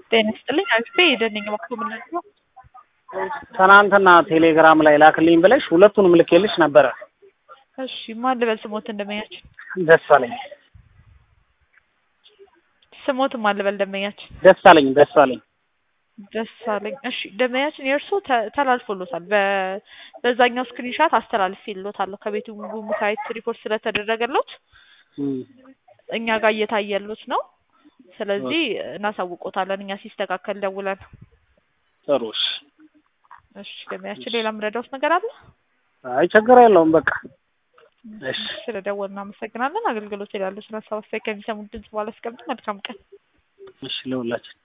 ጤና ይስጥልኝ አክስቴ የደነኝ ወቅቱ ምንድን ነው? ትናንትና ቴሌግራም ላይ ላክልኝ ብለሽ ሁለቱንም ልኬልሽ ነበረ። እሺ ማን ልበል ስሞት እንደመኛችን ደስ አለኝ ስሞት ማን ልበል ደንበኛችን ደስ አለኝ ደስ አለኝ ደስ አለኝ። እሺ ደንበኛችን የእርሶ ተ- ተላልፎሎታል። በ- በዛኛው ስክሪንሻት አስተላልፌልዎታለሁ ከቤቱ ሙካየት ሪፖርት ስለተደረገሎት እም፣ እኛ ጋር እየታየሎት ነው። ስለዚህ እናሳውቆታለን እኛ ሲስተካከል ደውለን። ጥሩ እሺ። እሺ ደንበኛችን ሌላ የምረዳዎት ነገር አለ? አይ ችግር የለውም በቃ እሺ ስለደወልን እናመሰግናለን። አገልግሎት ይላሉ ስለ ሀሳብ አስተያየት ከሚሰሙት ድምጽ በኋላ አስቀምጡ። መልካም ቀን። እሺ ለሁላችን